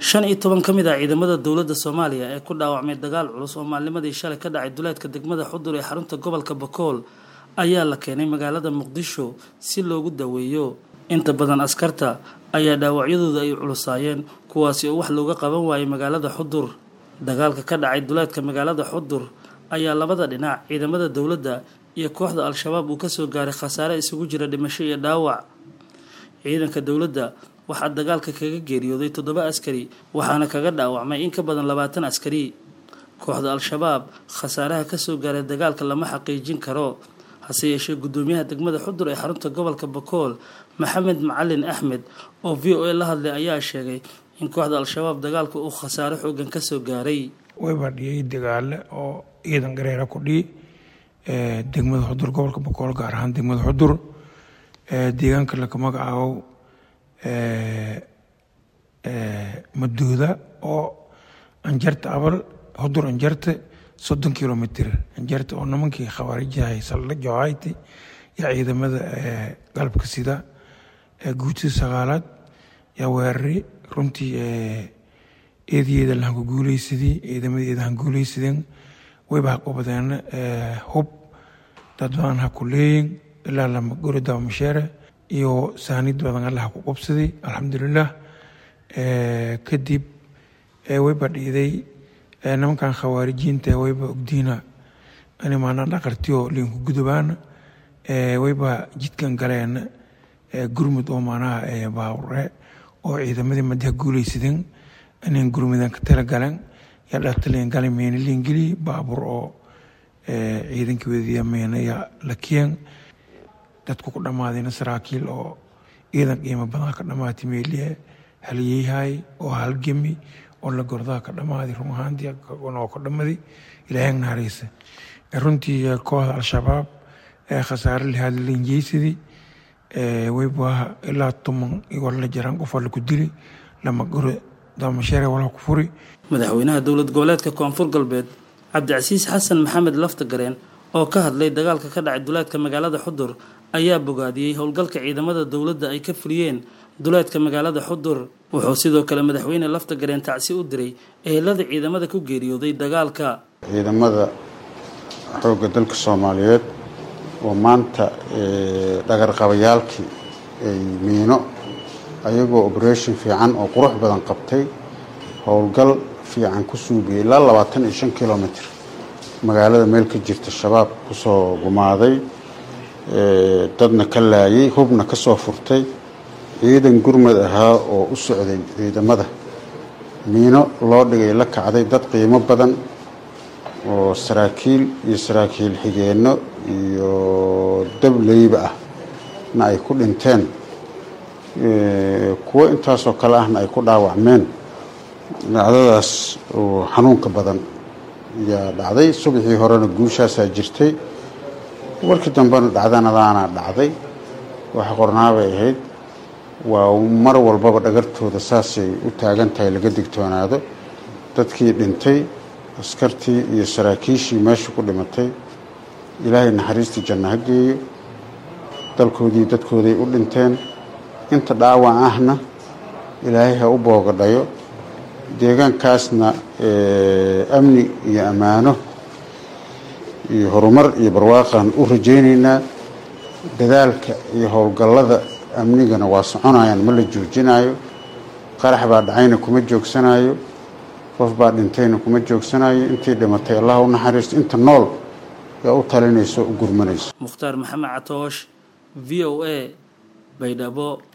shan iyo toban ka mid ah ciidamada dowladda soomaaliya ee ku dhaawacmay dagaal culus oo maalnimadii shalay ka dhacay duleedka degmada xudur ee xarunta gobolka bakool ayaa la keenay magaalada muqdisho si loogu daweeyo inta badan askarta ayaa dhaawacyadooda ay culusaayeen kuwaasi oo wax looga qaban waayay magaalada xudur dagaalka ka dhacay duleedka magaalada xudur ayaa labada dhinac ciidamada dowladda iyo kooxda al-shabaab uu kasoo gaaray khasaare isugu jira dhimasho iyo dhaawac ciidanka dowladda waxaa dagaalka kaga geeriyooday toddoba askari waxaana kaga dhaawacmay in ka badan labaatan askari kooxda al-shabaab khasaaraha kasoo gaaray dagaalka lama xaqiijin karo hase yeeshee guddoomiyaha degmada xudur ee xarunta gobolka bakool maxamed macalin axmed oo v o a la hadlay ayaa sheegay in kooxda al-shabaab dagaalka uu khasaare xoogan kasoo gaaray wayba dhiyay dagaale oo ciidan gareera ku dhihi degmada xudur gobolka bakool gaar ahaan degmada xudur deegaanka laka magacaabo maduuda oo anjarta abal xudur anjarta soddon kilomitr anjarta oo nimankii khawaarijahay saldha johayti yaa ciidamada galabka sida guutada sagaalaad yaa weerari runtii eedayeeda lahanku guuleysadii ciidamadeeda han guuleysadeen wayba haqubadeen hub dad badan ha ku leeyin ilaa lama gori dabamasheere iyo saanid badan alla ha ku qubsaday alxamdulilah kadib wayba dhiiday nimankan khawaarijiinta wayba ogdiina animaana dhaqartiyo liinku gudubaana wayba jidkan galeen gurmud oo maanaha baawre oo ciidamadii madaha guuleysadeen inan gurmudan ka tala galeen yaa dhaqtaliyan gale meena liingeli baabuur oo ciidankii wadiya meenaya lakiyeen dadku ku dhammaadayna saraakiil oo ciidan qiimo badan ka dhammaatay meeliye haliyeyhay oo halgemi oo la gordaha ka dhammaaday run ahaantii oo ka dhammaday ilaahay nahareysa runtii kooxda al-shabaab ee khasaare lihaad linjeysadii wayba ilaa toman igoo la jaraan qof alla ku dili lama goro daamasheere walaha ku furi madaxweynaha dowlad goboleedka koonfur galbeed cabdicasiis xasan maxamed laftagareen oo ka hadlay dagaalka ka dhacay duleedka magaalada xudur ayaa bogaadiyey howlgalka ciidamada dowladda ay ka fuliyeen duleedka magaalada xudur wuxuu sidoo kale madaxweyne laftagareen tacsi u diray ehelada ciidamada ku geeriyooday dagaalka ciidamada xoogga dalka soomaaliyeed oo maanta dhagarqabayaalkii ay miino ayagoo operation fiican oo qurux badan qabtay howlgal fiican ku suugiyay ilaa labaatan iyo shan kilomitr magaalada meel ka jirta shabaab kusoo gumaaday dadna ka laayay hubna ka soo furtay ciidan gurmad ahaa oo u socday ciidamada miino loo dhigay la kacday dad qiimo badan oo saraakiil iyo saraakiil xigeenno iyo dableyba ah na ay ku dhinteen kuwo intaasoo kale ahna ay ku dhaawacmeen dhacdadaas oo xanuunka badan yaa dhacday subaxii horena guushaasaa jirtay warkii dambena dhacdanadaana dhacday waxa qornaabay ahayd waa mar walbaba dhagartooda saasay u taagan tahay laga digtoonaado dadkii dhintay askartii iyo saraakiishii meesha ku dhimatay ilaahay naxariistii janno ha geeyo dalkoodii dadkooday u dhinteen inta dhaawac ahna ilaahay ha u boogadhayo deegaankaasna amni iyo ammaano iyo horumar iyo barwaaqaan u rajaynaynaa dadaalka iyo howlgallada amnigana waa soconayaan ma la joojinayo qarax baa dhacayna kuma joogsanayo qof baa dhintayna kuma joogsanayo intii dhimatay allah u naxariisto inta nool yaa u talinayso u gurmanayso mukhtaar maxamed catoosh v o a baydhabo